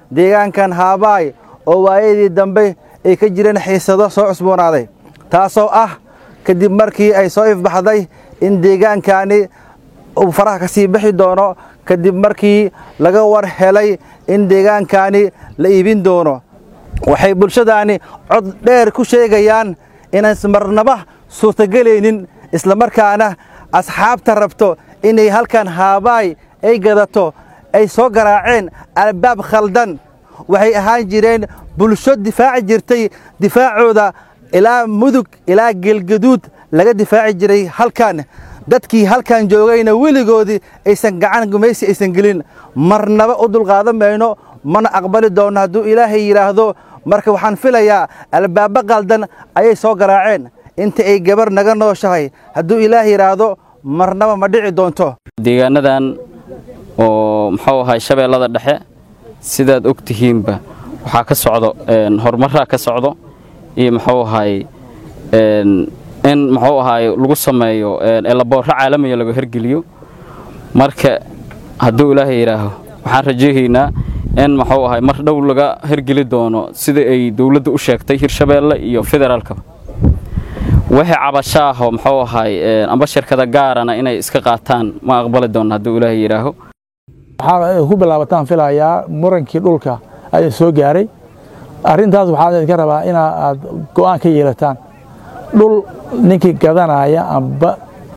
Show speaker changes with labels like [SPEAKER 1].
[SPEAKER 1] deegaankan haabaay oo waayadii dambe ay ka jireen xiisado soo cusboonaaday taasoo ah kadib markii ay soo ifbaxday in deegaankani uu faraha ka sii bixi doono kadib markii laga war helay in deegaankani la iibin doono waxay bulshadaani cod dheer ku sheegayaan inaysan marnaba suurtagelaynin islamarkaana asxaabta rabto inay halkan haabaay ay gadato ay soo garaaceen albaab khaldan waxay ahaan jireen bulsho difaaci jirtay difaacooda ilaa mudug ilaa geelgaduud laga difaaci jiray halkan dadkii halkan joogayna weligoodii aysan gacan gumaysi aysan gelin marnaba u dulqaadan mayno mana aqbali doonno hadduu ilaahay yidhaahdo marka waxaan filayaa albaabbo qaldan ayay soo garaaceen inta ay gabar naga nooshahay hadduu ilaahay yidhaahdo marnaba ma dhici doonto
[SPEAKER 2] deegaanadan oo muxuu ahay shabeellada dhexe sidaad og tihiinba waxaa ka socdo horumaraa ka socdo iyo muxuu ahay in muxuu ahay lagu sameeyo elaboorro caalamiya laga hergeliyo marka hadduu ilaahay yidhaaho waxaan rajahaynaa in muxuu ahay mar dhow laga hergeli doono sida ay dowladda u sheegtay hirshabeelle iyo federaalkaba wixii cabasho ah oo muxuu ahay amba shirkada gaarana inay iska qaataan ma aqbali doonno hadduu ilaahay yidhaaho
[SPEAKER 3] waxaa ku bilaabataan filayaa murankii dhulka ayaa soo gaaray arrintaas waxaa idinka rabaa inaa aad go'aan ka yeelataan dhul ninkii gadanaya amba